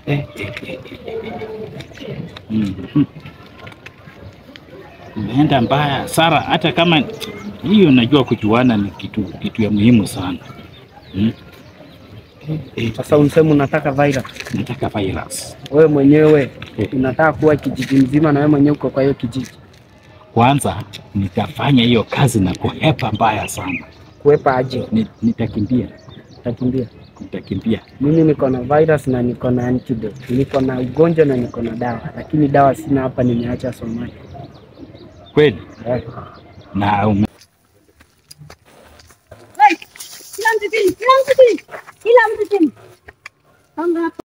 Eh, eh, eh, eh. Mhm. Imeenda mbaya Sara, hata kama hiyo najua kujuana ni kitu kitu ya muhimu sana mm. Eh, eh, Sasa unsema unataka virus, nataka virus wewe mwenyewe Eh. unataka kuwa kijiji mzima, na wewe mwenyewe uko kwa hiyo kijiji, kwanza, nitafanya hiyo kazi na kuhepa mbaya sana. kuwepa aje? Ni- Nitakimbia, Utakimbia. nitakimbia. Mimi niko na virus na niko na antidote, niko na ugonjwa na niko na dawa, lakini dawa sina hapa, nimeacha Somalia. Kweli Eh. na ume Hey, kila mtu chini, kila mtu chini, kila mtu chini. Songa hapa.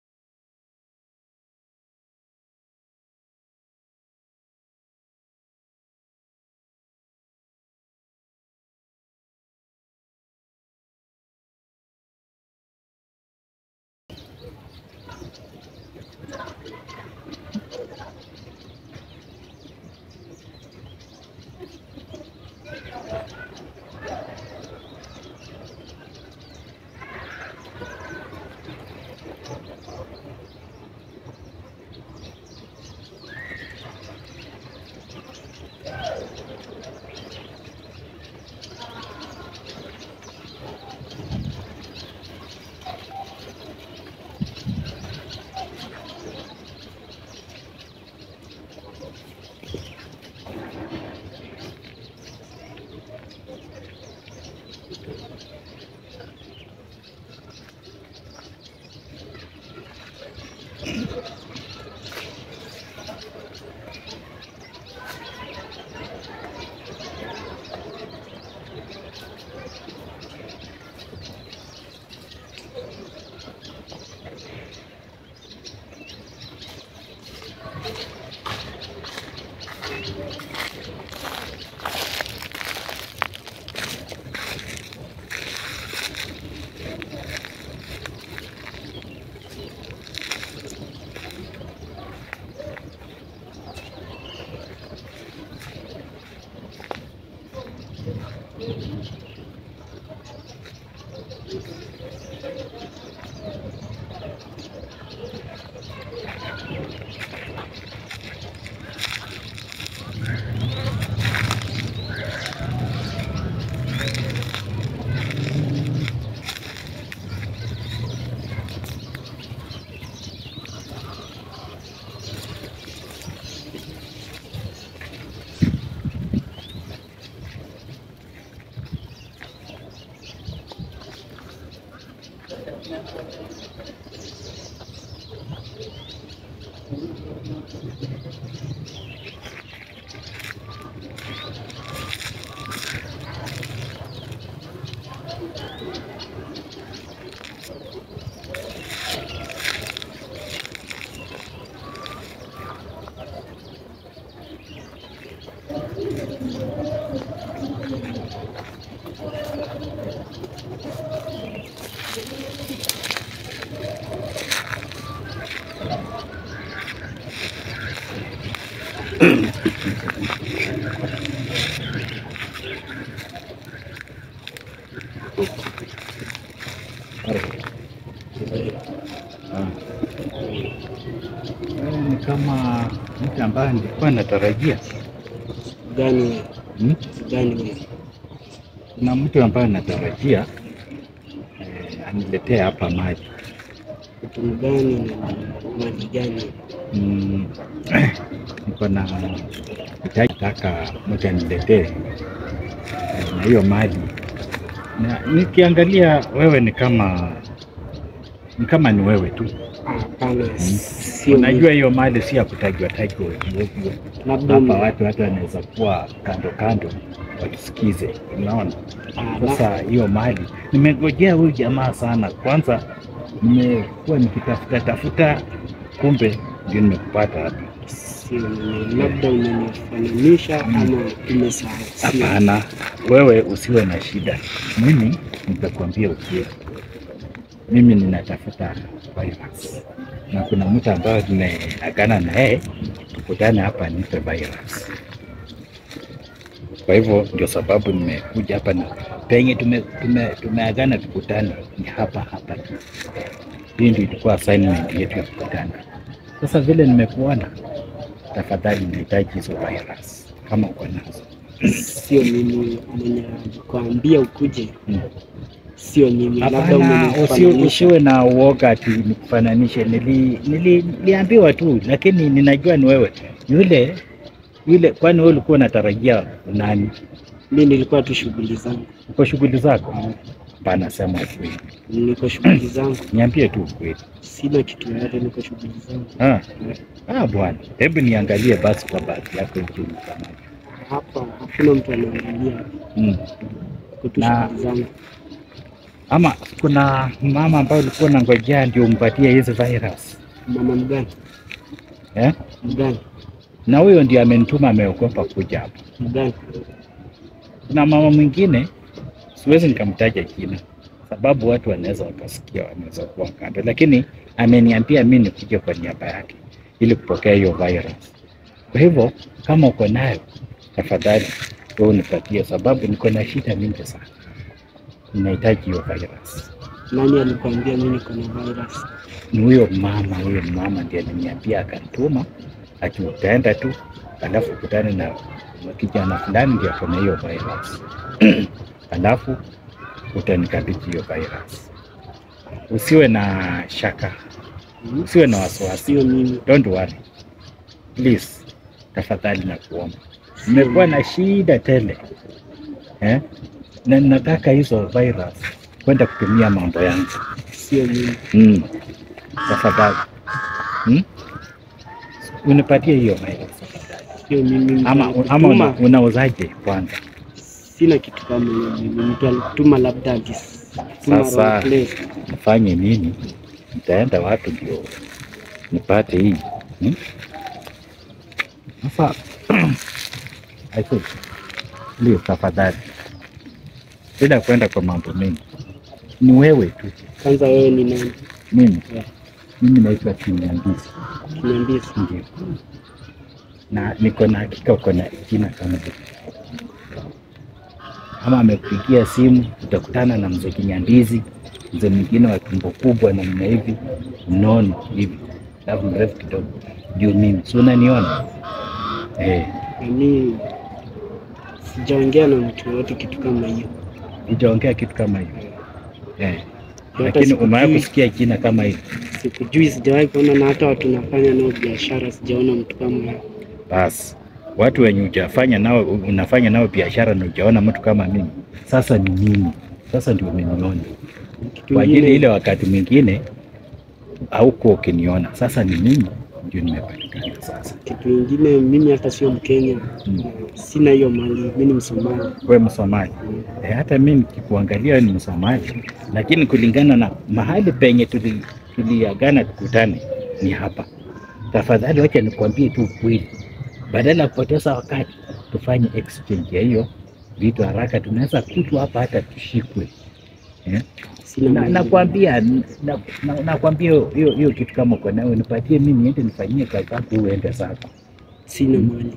Wewe ni kama mtu ambaye nilikuwa natarajia Gani wewe? hmm? Gani wewe? Kuna mtu ambaye natarajia eh, aniletee hapa maji Mtu gani na mali gani? mm, niko na hitaji taka mtu aniletee eh, na hiyo maji na nikiangalia wewe ni kama ni kama ni wewe tu. Hapana, sio Unajua mimi. hiyo mali si ya kutajwa tajwa ovyo ovyo. labda Hapa ni- watu watu wanaweza kuwa kando kando wakisikize, unaona. Ah, Sasa hiyo mali nimegojea huyu jamaa sana. Kwanza nimekuwa nikitafuta tafuta, kumbe ndio nimekupata hapa. sio mimi. labda umenifananisha ama umesahau. Sio. Hapana, wewe usiwe na shida, mimi nitakwambia ukweli. Mimi ninatafuta virus na kuna mtu ambaye tumeagana na yeye tukutane hapa nipe virus. Kwa hivyo ndio sababu nimekuja hapa na penye tume, tume, tumeagana tukutane ni hapa hapa tu. Hii ndio ilikuwa assignment yetu ya kukutana. Sasa vile nimekuona, tafadhali nahitaji hizo virus kama uko nazo. Sio mimi mwenye kuambia ukuje, Mm. sio mimi, labda Hapana, usi- umenifananisha. usiwe na uoga ati nikufananishe. Nili, nili, niliambiwa tu, lakini ninajua ni wewe yule yule. Kwani wewe ulikuwa unatarajia nani? Mimi nilikuwa tu shughuli zangu, Uko shughuli zako? Hapana, sema ukweli, niko shughuli zangu, niambie tu ukweli. sina kitu yoyote, niko shughuli zangu. Ah, ah bwana, hebu niangalie basi kwa bahati yako hicho kama Hapa hakuna mtu anaangalia, mm. niko tu Na- shughuli zangu. Ama kuna mama ambayo ulikuwa unangojea ndio umpatie hizi virus Mama mgani eh? mgani Na huyo ndio amenituma, ameogopa kuja hapa. mgani? Kuna mama mwingine siwezi nikamtaja jina, sababu watu wanaweza wakasikia, wanaweza kuwa kando, lakini ameniambia mi nikuje kwa niaba yake ili kupokea hiyo virus. Kwa hivyo kama uko nayo, tafadhali wewe unipatie, sababu niko na shida mingi sana, ninahitaji hiyo virus. Nani alikwambia mimi niko na virus? Ni huyo mama, huyo mama ndiye aliniambia akanituma, ati utaenda tu alafu ukutane na kijana fulani ndio ako na hiyo virus alafu utanikabidhi hiyo virus. Usiwe na shaka, Hmm? usiwe na wasiwasi, Sio mimi, don't worry please, tafadhali na kuomba. Nimekuwa na shida tele eh? na nataka hizo virus kwenda kutumia mambo yangu sio mimi. mm. Tafadhali mm? unipatie hiyo virus tafadhali. Sio mimi. ama, Mtu ama una, alituma, unauzaje kwanza? sina kitu kama hiyo mimi. Mtu alituma labda alituma Sasa. wrong place. nifanye nini? Nitaenda wapi ndio nipate hii hmm? Sasa I think, please tafadhali, bila kwenda kwa mambo mengi, ni wewe tu. Kwanza wewe ni nani? Mimi Yeah. mimi naitwa Kinyandisi, Niambie. ndio, na niko na hakika uko na jina kama hili. Kama amekupigia simu, utakutana na mzee Kinyandizi, mzee mwingine wa tumbo kubwa namna hivi, mnono hivi, alafu mrefu kidogo, juu mimi si unaniona eh? Mimi sijaongea na mtu yoyote kitu kama hiyo. Sijaongea kitu kama hiyo eh. Hata Lakini sikujui. umewahi kusikia jina kama hili? Sikujui, sijawahi kuona, na hata watu nafanya nao biashara sijaona mtu kama huyo. Basi watu wenye hujafanya nao unafanya nao biashara na hujaona mtu kama mimi, sasa ni mimi, sasa ndio umeniona. Kitu Kwa ajili ingine- ile wakati mwingine haukuwa ukiniona, sasa ni mimi ndio nimepatikana sasa. kitu ingine, mimi hata sio Mkenya, Mm. sina hiyo mali, mimi ni Msomali. We Msomali e, hata mimi nikikuangalia wewe ni Msomali, lakini kulingana na mahali penye tuli- tuliagana tukutane ni hapa. Tafadhali wacha nikwambie tu ukweli, badala ya kupoteza wakati tufanye exchange ya hiyo vitu haraka, tunaweza kutwa hapa hata tushikwe eh? Sina Na- mali. Nakwambia na- na- nakwambia hiyo hiyo kitu kama uko nayo nipatie mimi niende nifanyie kazi zako, uende zako. sina mali.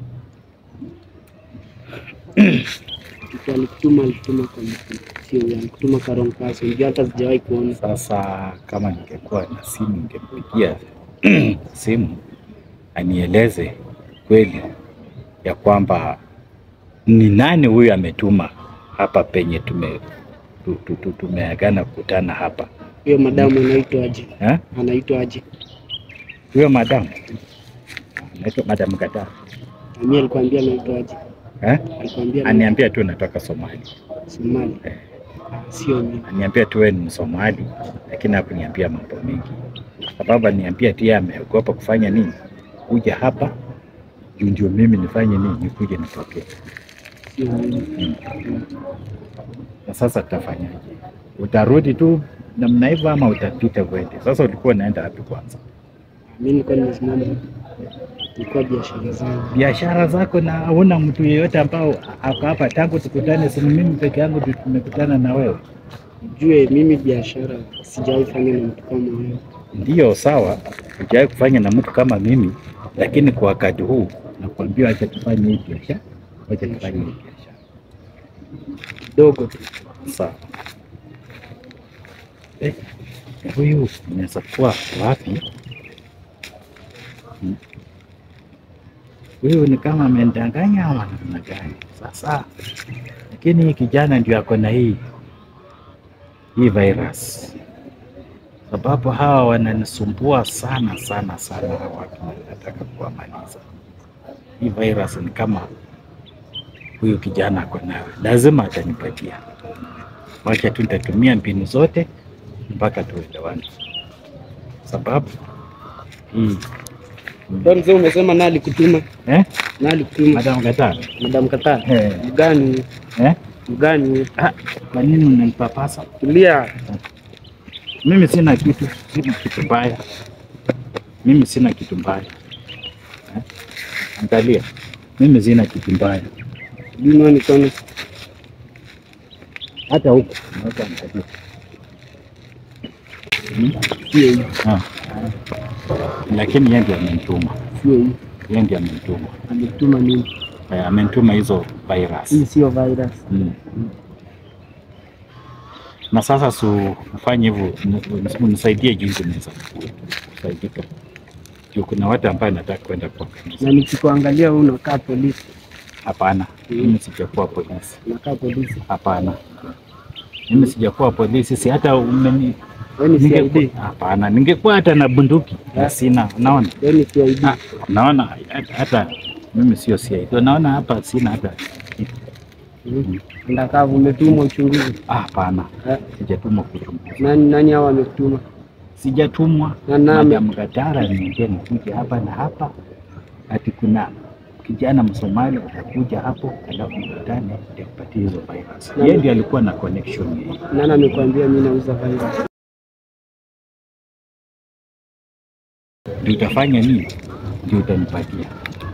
Mtu alikutuma alikutuma kwa mtu, sio yeye, alikutuma kwa wrong person. Ndio hata sijawahi kuona. Sasa kama ningekuwa na simu ningempigia simu anieleze kweli ya kwamba ni nani huyu ametuma hapa penye tume tu- tu- tu- tumeagana kukutana hapa Huyo madamu anaitwa aje? eh? Anaitwa aje? Huyo madamu anaitwa madamu Gata Mimi alikwambia anaitwa aje? eh? Alikwambia Aniambia tu natoka Somali, Somali. Sio mimi. aniambia tu wewe ni Msomali, lakini hakuniambia mambo mengi, sababu aniambia pia ameogopa kufanya nini, kuja hapa juu ndio mimi nifanye nini, nikuje nipokee. Sio mimi. Na sasa tutafanyaje? Utarudi tu namna hivyo ama utapita uende? Sasa ulikuwa unaenda wapi kwanza? Mimi nilikuwa nimesimama. Nilikuwa biashara zangu. Biashara zako na hauna mtu yeyote ambao ako hapa tangu tukutane? Si ni mimi peke yangu ndio tumekutana na wewe? Ujue mimi biashara sijawahi fanya na mtu kama wewe. Ndiyo, sawa, hujawahi kufanya na mtu kama mimi, lakini kwa wakati huu nakwambia, acha tufanye hii biashara, acha tufanye hii biashara. Kidogo tu. Sawa. Eh, huyu inaweza kuwa wapi? Hmm. Huyu ni kama amendanganya ama namna gani? Sasa lakini hii kijana ndio ako na hii hii virus, sababu hawa wananisumbua sana sana sana, hawa watu nataka kuwamaliza. Hii virus ni kama huyu kijana ako nayo, lazima atanipatia. Wacha tu nitatumia mbinu zote mpaka tuelewane, sababu hii Ndio mzee, umesema nani alikutuma? eh, Nani alikutuma? Madam Kataa Madam Kataa. eh, Mgani? eh, Mgani? ah, kwa nini unanipapasa? Tulia. Mimi sina kitu, sina kitu mbaya. Mimi sina kitu mbaya eh? Angalia, mimi sina kitu mbaya Bino mikono. hata huku naweza angalia. Hmm? Sio hii. Ah. Lakini yeye ndiye amenituma, Sio hii. yeye ndiye amenituma, Alikutuma nini? eh, amenituma hizo virus Hii sio virus. Mm. Na sasa su ufanye hivyo, uni- unisaidie jinsi naweza kusaidika. Juu kuna watu ambaye nataka kwenda kwa kanisa. Na nikikuangalia wewe unakaa polisi. Hapana, Mm. mimi sijakuwa polisi. Unakaa polisi. Hapana, mimi sijakuwa polisi, si hata umeni Wewe ni ningekuwa- CID. Hapana, ningekuwa hata na bunduki na sina. Unaona, Wewe ni CID. Ah, unaona hata, hata mimi sio CID. Unaona hapa sina hata kitu. Mm. Ndakaa umetumwa uchunguzi. Ah, Hapana, Eh, sijatumwa kuchunguza. Nani nani hao wamekutuma? sijatumwa Na nani? Madam Gatara niambia nikuja hapa na hapa, ati kuna kijana Msomali atakuja hapo, alafu mkutane ndio kupatia hizo virus. Na- Yeye ndiye alikuwa na connection hii. Nani amekwambia mimi nauza virus? Ndio utafanya nini? Ndio utanipatia,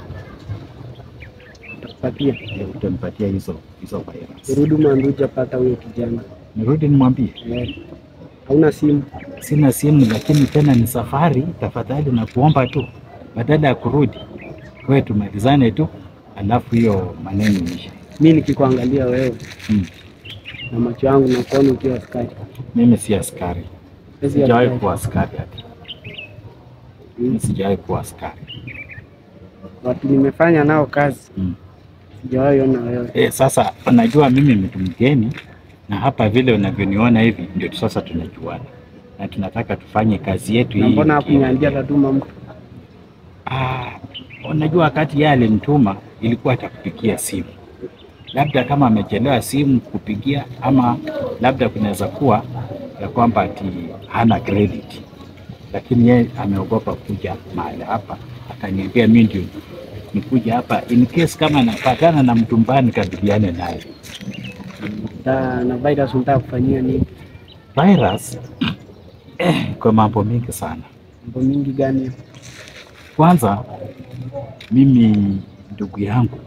Utakupatia. ndio utanipatia hizo hizo virus. Urudi Manduja pata huyo kijana. Nirudi nimwambie Eh. Hauna simu? sina simu, lakini tena ni safari, tafadhali na kuomba tu, badala ya kurudi kwetu tumalizane tu, alafu hiyo maneno ishe. Mimi nikikuangalia wewe Hmm. na macho yangu na kuona ukiwa askari. Mimi si askari. Sisi Sijawahi askari. kuwa askari hata. Mimi sijawahi kuwa askari. Watu nimefanya nao kazi Mm. sijawahi ona wewe. E, sasa unajua mimi mtu mgeni na hapa vile unavyoniona hivi ndio sasa tunajuana na tunataka tufanye kazi yetu Na hii. mbona hakuniambia tatuma mtu? Ah, unajua wakati yeye alinituma ilikuwa atakupigia simu, labda kama amechelewa simu kupigia, ama labda kunaweza kuwa ya kwamba ati hana credit, lakini yeye ameogopa kuja mahali hapa, akaniambia mimi ndio nikuja hapa in case kama napatana na mtu mbaya nikabiliane naye. Na, na virus unataka kufanyia nini? Virus eh, kwa mambo mengi sana. Mambo mingi gani? Kwanza mimi ndugu yangu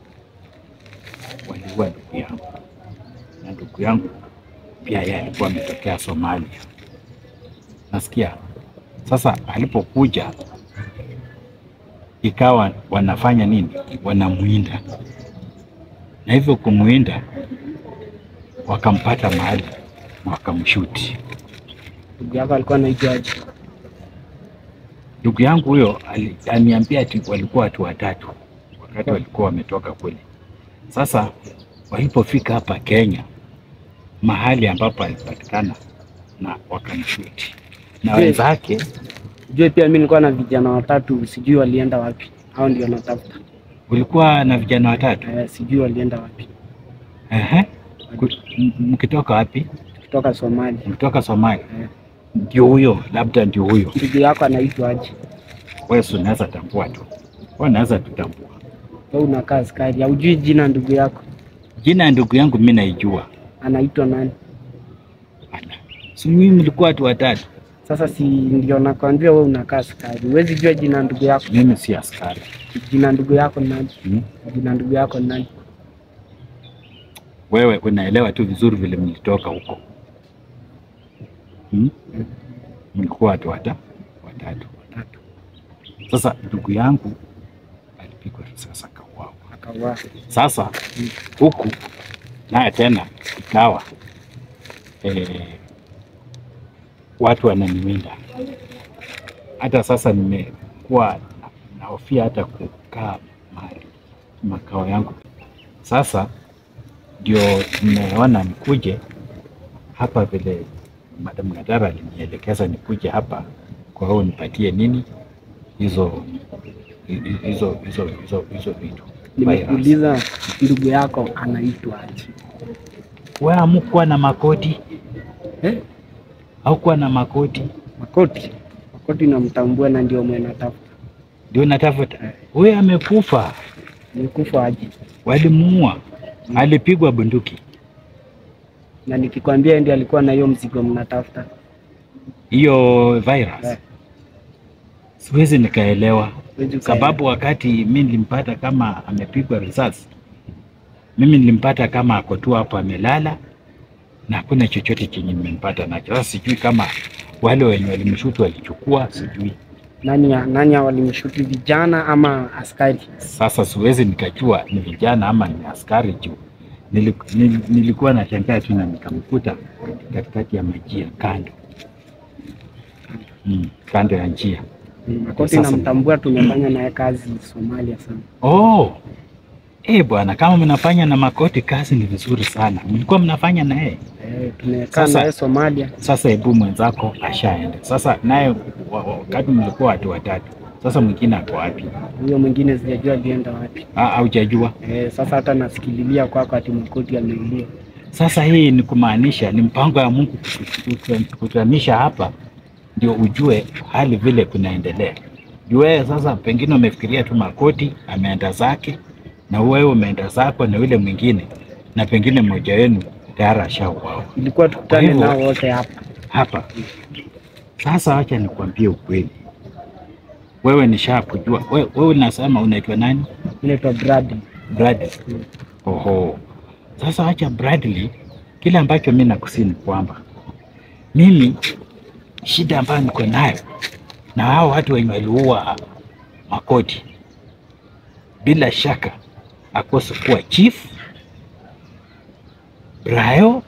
waliua ndugu yangu, na ndugu yangu pia yeye alikuwa ametokea Somalia. Nasikia sasa, alipokuja ikawa wanafanya nini, wanamwinda, na hivyo kumwinda wakampata mahali na wakamshuti. Ndugu yako alikuwa anaitwa aje? Ndugu yangu huyo ali- aliniambia ati walikuwa watu watatu wakati walikuwa wametoka kule. Sasa walipofika hapa Kenya, mahali ambapo alipatikana na wakamshuti na Je, wenzake. Ujue pia mimi nilikuwa na vijana watatu, sijui walienda wapi. Hao ndio natafuta. Ulikuwa na vijana watatu Eh, sijui walienda wapi. ehe, Ku- m- mkitoka wapi? Kutoka Somalia. Mkitoka Somalia? Eh. Ndio huyo, labda ndio huyo. Ndugu yako anaitwa aje? Wewe si unaweza tambua tu, wewe unaweza tutambua. Wewe unakaa askari, haujui jina ndugu yako Jina ya ndugu yangu mimi naijua. anaitwa nani? Ala. Si mimi mlikuwa watu watatu, Sasa si ndio nakwambia wewe unakaa askari, huwezi jua jina ndugu yako. mimi si askari. Jina ndugu yako ni nani? Hmm? Jina ndugu yako ni nani? wewe unaelewa tu vizuri vile mlitoka huko hmm? mlikuwa watu wata watatu Watatu. sasa ndugu yangu alipigwa risasi akauawa Akauawa. sasa huku naye tena ikawa eh, watu wananiwinda. Hata sasa nimekuwa nahofia hata kukaa mahali makao yangu. Sasa ndio nimeona nikuje hapa vile Madam Gadara alinielekeza nikuje hapa, kwa hiyo nipatie nini hizo hizo hizo hizo hizo vitu. Virus. Nimekuuliza ndugu yako anaitwa aje? Wewe hamukuwa na makoti Eh? au kuwa na makoti Makoti. Makoti namtambua na ndio mwenatafuta. ndio natafuta. Huyo amekufa, Nikufa aje? walimuua, alipigwa bunduki. Na nikikwambia yeye ndiye alikuwa na hiyo mzigo mnatafuta. Hiyo virus Eh. siwezi nikaelewa, Huwezi ukaelewa. sababu wakati mi nilimpata kama amepigwa risasi, mimi nilimpata kama ako tu hapo amelala na hakuna chochote chenye nimempata nacho. Sasa sijui kama wale wenye walimshutu walichukua, sijui. nani nani walimshuti vijana ama askari? Sasa siwezi nikajua ni vijana ama ni askari juu nili- nili- nilikuwa nashangaa tu na nikamkuta katikati ya majia kando mm, kando ya njia. Makoti Sasa- namtambua, tumefanya naye kazi Somalia sana. Oh, eh bwana, kama mnafanya na Makoti kazi ni vizuri sana. Mlikuwa mnafanya na yeye. Eh, tumekaa Sasa- naye Somalia. Sasa hebu mwenzako ashaenda. Sasa naye wa- wa- wakati mlikuwa watu watatu, sasa mwingine ako wapi? Huyo mwingine sijajua alienda wapi. Ah, Haujajua? Eh, sasa hata nasikililia kwako ati Makoti ameuliwa. Sasa hii ni kumaanisha ni mpango ya Mungu kutu- kutu- kututanisha hapa, ndio ujue hali vile kunaendelea. Juu wewe sasa pengine umefikiria tu Makoti ameenda zake na wewe umeenda zako na yule mwingine, na pengine mmoja wenu tayari ashauawa Ilikuwa tukutane Kwa hivyo- nao wote hapa. hapa. Sasa wacha nikwambie ukweli, wewe nishakujua. Wewe, wewe unasema unaitwa nani? Inaitwa Bradley. Bradley. Oho. Sasa acha Bradley, kile ambacho mi nakusini kwamba mimi shida ambayo niko nayo na hao watu wenye waliua Makoti, bila shaka akose kuwa chief Brayo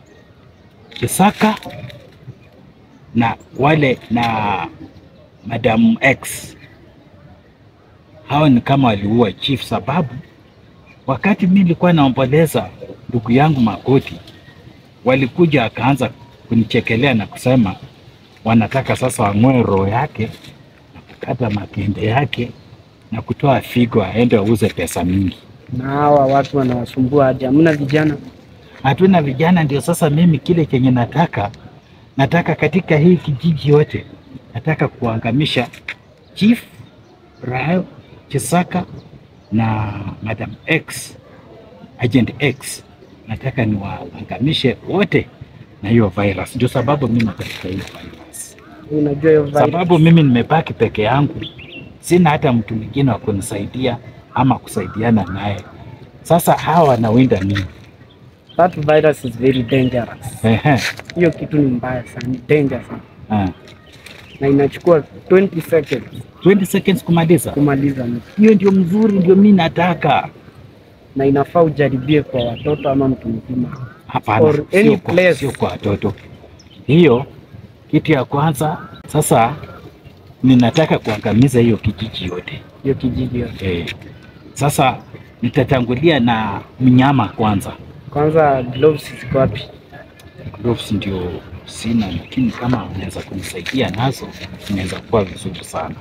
Kisaka na wale na Madam X hao ni kama waliua chief, sababu wakati mi nilikuwa naomboleza ndugu yangu Makoti, walikuja wakaanza kunichekelea na kusema wanataka sasa wang'oe roho yake na kukata makende yake na kutoa figo aende auze pesa mingi. Na hawa watu wanawasumbua aje? Hamna vijana? Hatuna vijana, ndio sasa mimi kile chenye nataka nataka katika hii kijiji yote nataka kuangamisha Chief Rayo Chisaka na Madam X, Agent X, nataka niwaangamishe wote na hiyo virus. Ndio sababu mimi katika hiyo virus, Unajua hiyo virus. sababu mimi nimebaki peke yangu, sina hata mtu mwingine wa kunisaidia ama kusaidiana naye. Sasa hawa wanawinda mimi. That virus is very dangerous. Ehe, Hiyo kitu ni mbaya sana, ni danger sana. ah. Na inachukua 20 seconds 20 seconds kumaliza. kumaliza mtu. Hiyo ndio mzuri, ndio mi nataka. Na inafaa ujaribie kwa watoto ama mtu mzima. Hapana, Or any sio kwa, place. sio kwa watoto. Hiyo kitu ya kwanza. Sasa ninataka kuangamiza hiyo kijiji yote Hiyo kijiji yote. eh. Sasa nitatangulia na mnyama kwanza. Kwanza gloves ziko wapi? Gloves ndio sina, lakini kama unaweza kunisaidia nazo inaweza kuwa vizuri sana.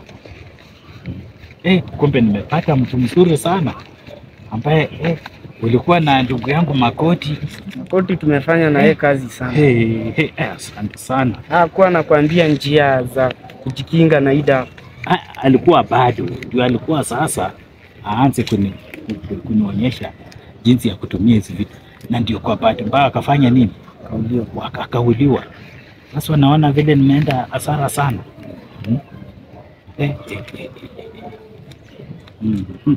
Eh, kumbe nimepata mtu mzuri sana ambaye eh, ulikuwa na ndugu yangu Makoti. Makoti tumefanya na yeye kazi sana. Hey, hey, eh, asante sana. Hakuwa anakuambia njia za kujikinga na ida. A- alikuwa bado ndio alikuwa sasa aanze kuni, kuni- kunionyesha jinsi ya kutumia hizi vitu, na ndio kwa bahati mbaya akafanya nini, Kauliwa. Waka- akauliwa. Sasa naona vile nimeenda hasara sana hmm? eh, eh, eh, eh, eh. Mhm.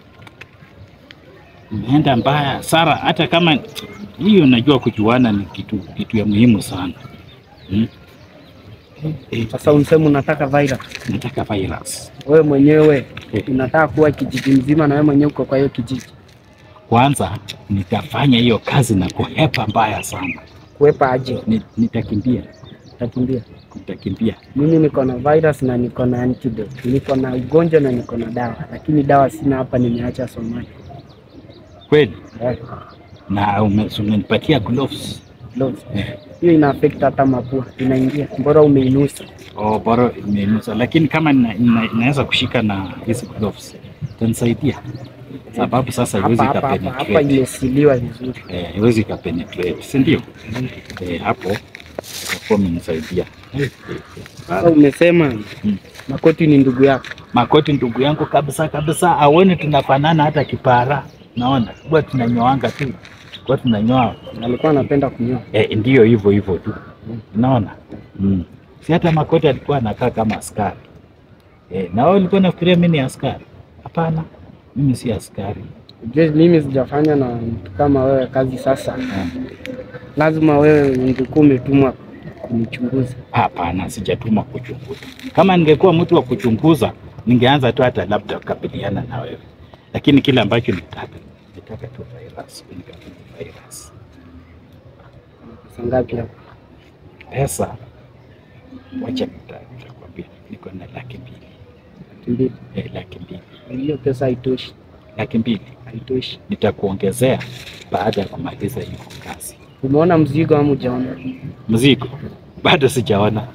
Nimeenda mbaya hasara, hata kama hiyo najua kujuana ni kitu, kitu ya muhimu sana hmm? eh, eh, Sasa unsema unataka virus. nataka virus Wewe mwenyewe Eh. unataka kuwa kijiji mzima na wewe mwenyewe uko kwa hiyo kijiji. kwanza nitafanya hiyo kazi na kuhepa mbaya sana Kuepa aje? Ni- nitakimbia Utakimbia. utakimbia. Mimi niko na virus na niko na antidote. Niko na ugonjwa na niko na dawa, lakini dawa sina hapa, nimeacha Somalia. Kweli? Eh, Na ume- umenipatia gloves. gloves. Hiyo ina affect hata mapua, inaingia. Bora umeinusa. Oh, bora imeinusa, lakini kama nina- nina- inaweza kushika na hizi gloves itanisaidia, sababu sasa haiwezi Hapa hapa hapa hapa ikapenetrate, imesiliwa vizuri. eh, haiwezi ikapenetrate, si ndio? Eh, hapo itakuwa imenisaidia. Sasa umesema Mm. Makoti ni ndugu yako. Makoti ndugu yangu kabisa kabisa, aone tunafanana hata kipara, naona huwa tunanyoanga tu, huwa tunanyoa Alikuwa anapenda kunyoa. eh, ndio hivyo hivyo tu, unaona mm. Si hata Makoti alikuwa anakaa kama askari eh, na wewe ulikuwa nafikiria mimi ni askari? Hapana, mimi si askari. Ujue mimi sijafanya na mtu kama wewe kazi sasa. Eh, Lazima wewe ungekuwa umetumwa kunichunguza. Hapana, sijatuma kuchunguza. Kama ningekuwa mtu wa kuchunguza, ningeanza tu hata labda kukabiliana na wewe, lakini kile ambacho nitaka nitaka tu virus, unikabidhi virus. Pesa ngapi hapo? Pesa wacha nita- nitakwambia, niko na laki mbili Laki mbili. eh, laki mbili Hiyo pesa haitoshi. laki mbili Haitoshi. nitakuongezea baada ya kumaliza hiyo kazi. Umeona mzigo ama hujaona? Mzigo bado sijaona,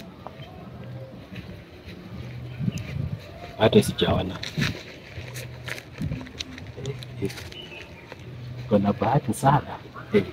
bado sijaona. Eh, eh. Kuna bahati sana eh.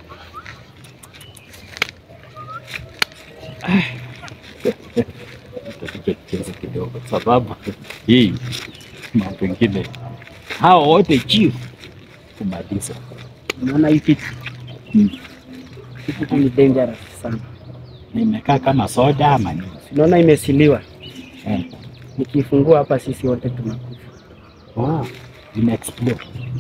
Ah. Nitapiga kicheza kidogo, sababu hii mambo ingine hao wote chief kumaliza Unaona hii kitu? Mm. Hii kitu ni dangerous sana. nimekaa kama soda ama nini? Unaona imesiliwa. Eh. Nikifungua hapa sisi wote tunakufa. Oh, ina explode.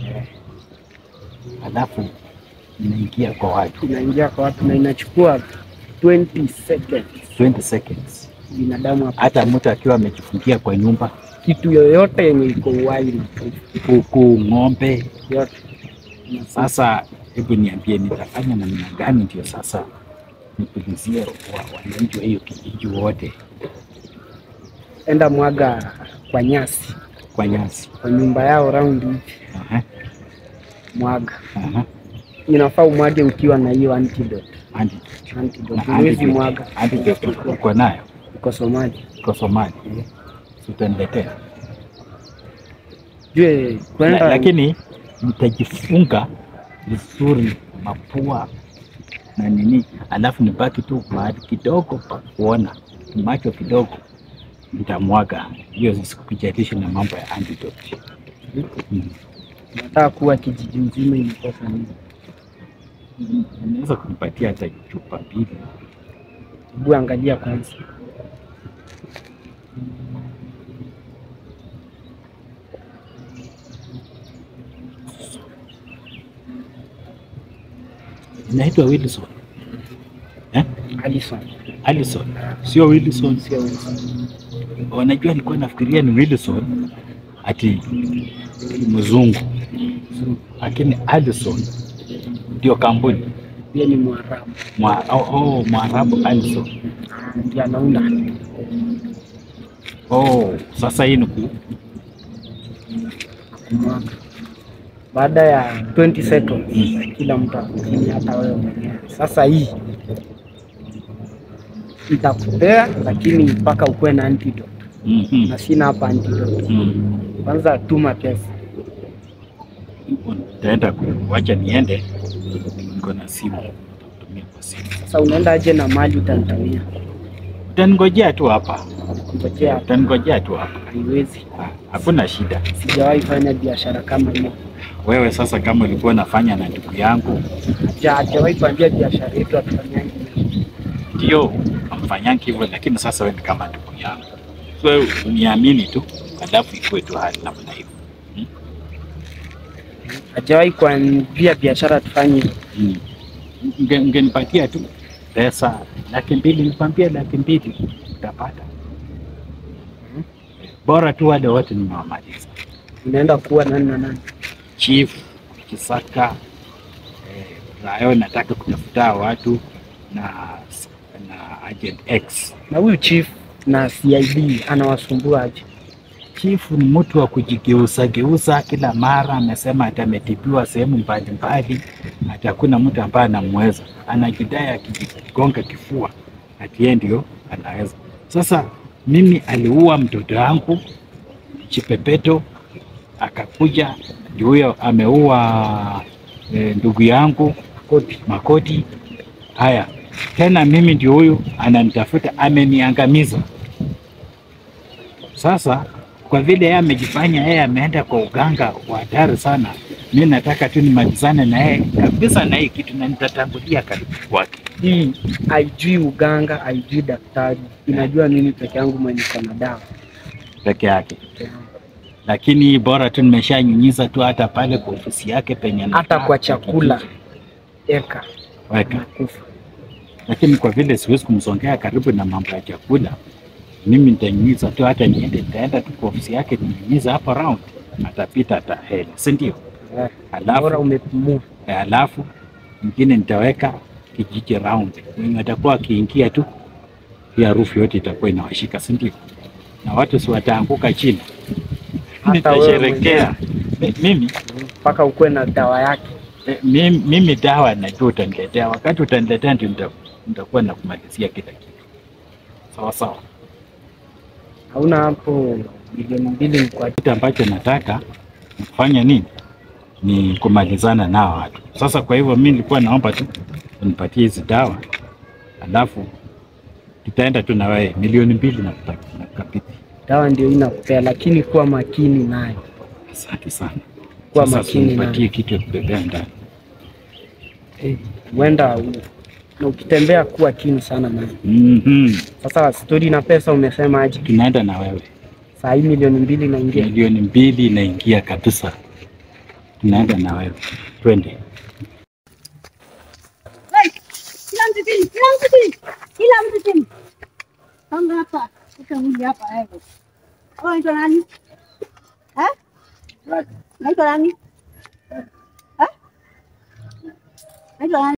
Alafu inaingia kwa watu Inaingia kwa watu na inachukua 20 seconds. 20 seconds. Binadamu hapa Hata mtu akiwa amejifungia kwa nyumba, kitu yoyote yenye iko uhai na kuku, ng'ombe. yote. Sasa hebu niambie, nitafanya namna gani ndio sasa nipulizie wa- wananchi wa hiyo kijiji wote Enda mwaga kwa nyasi kwa nyasi? kwa nyumba yao raundi hivi, Aha, mwaga. aha. Inafaa umwage ukiwa na hiyo antidote. Antidote. Antidote Na huwezi antidote- mwaga, antidote uko nayo iko Somalia. uko Somali, Si utaniletea Jue La- kwenda lakini nitajifunga vizuri mapua na nini, alafu nibaki tu mahali kidogo pa kuona macho kidogo, nitamwaga hiyo, sikujalisha na mambo ya antidote. Mm. nataka kuwa kijiji mzima imekosa nini? Mm, Unaweza kunipatia hata chupa mbili? Hebu angalia kwanza. Inaitwa Wilson eh? Alison, Alison, sio Wilson. sio Wilson. Wanajua, nilikuwa nafikiria ni Wilson ati mzungu, lakini Alison ndio kampuni Yeye ni Mwarabu, Mwa, oh, oh, Mwarabu Alison. ndiye anaunda. Oh, sasa hii ni ku kumwaga. Baada ya 20 seconds kila mtu akuzini, hata wewe mwenyewe. Sasa hii nitakupea, lakini mpaka ukuwe na antidote, Mhm. na sina hapa antidote. Mm. Kwanza tuma pesa. Nitaenda kuwacha niende, niko na simu, tumia kwa simu. Sasa unaenda aje na mali utanitumia? Utaningojea tu hapa, Ngojea hapa, utaningojea tu hapa, haiwezi. Ah, hakuna shida. Sijawahi fanya biashara kama hiyo, Wewe sasa, kama ulikuwa nafanya na ndugu yangu, Ja- hajawahi kuambia biashara yetu hatufanyangi. ndio amfanyangi hivyo, lakini sasa wewe ni kama ndugu yangu, so wewe uniamini tu, alafu ikuwe tu hali namna hivyo. Hajawahi kuambia biashara tufanye hivyo. Mm. Unge- Ungenipatia tu pesa laki mbili, nikwambia laki mbili utapata. Bora tu wale wote nimewamaliza, Unaenda kuwa nani na nani? chief Kisaka, eh, Rayo nataka kutafuta watu na, na agent X. Na huyu chief na CID anawasumbua aje? Chifu ni mtu wa kujigeuza geuza kila mara, amesema ati ametibiwa sehemu mbalimbali, ati hakuna mtu ambaye anamweza. Anajidai akijigonga kifua ati yeye ndio anaweza. Sasa mimi aliua mtoto wangu Chipepeto, akakuja ndio huyo ameua e, ndugu yangu Koti. Makoti. Haya tena, mimi ndio huyu ananitafuta, ameniangamiza. Sasa kwa vile yeye amejifanya yeye ameenda kwa uganga wa hatari sana, mi nataka tu nimalizane na yeye kabisa na hii kitu, na nitatangulia karibu kwake. Hii haijui uganga, haijui daktari, inajua mimi peke yangu mwenye niko na dawa. peke yake, lakini bora tu nimeshanyunyiza tu hata pale kwa ofisi yake penye Hata anakaa, kwa chakula eka weka. nakufa. Lakini kwa vile siwezi kumsongea karibu na mambo ya chakula, mimi nitanyunyiza tu, hata niende, nitaenda tu kwa ofisi yake ninyunyiza hapo round, atapita atahela, si ndio? Eh, Alafu Bora umepumua. Eh, alafu mwingine nitaweka kijiji round, wenye watakuwa wakiingia tu, hii harufu yote itakuwa inawashika, si ndio? Na watu si wataanguka chini, Hata wewe nitasherekea Mi- mimi mpaka ukuwe na dawa yake. eh, mimi, mimi dawa najua utaniletea, wakati utaniletea ndio nita- nitakuwa nakumalizia kila kitu sawa sawa. Hauna hapo milioni mbili ni kwa Kitu ambacho nataka kufanya nini ni kumalizana nao watu. Sasa kwa hivyo mimi nilikuwa naomba tu unipatie hizi dawa, alafu tutaenda tu na wewe milioni mbili na nakabidhi. dawa, ndio inakupea, lakini kuwa makini nayo. Asante sana. Kuwa Sasa makini unipatie nayo. kitu ya kubebea ndani. Eh, Huenda u- na ukitembea kuwa chini sana nayo. Mhm. Sasa stori na pesa umesema aje? Tunaenda na wewe Saa hii milioni mbili naingia. milioni mbili inaingia kabisa, tunaenda na wewe twende. Hey, kila mtu chini, kila mtu chini, kila mtu chini. Songa hapa, weka mwili hapa wewe. Wewe unaitwa nani? Eh? Unaitwa nani? Eh? Unaitwa nani?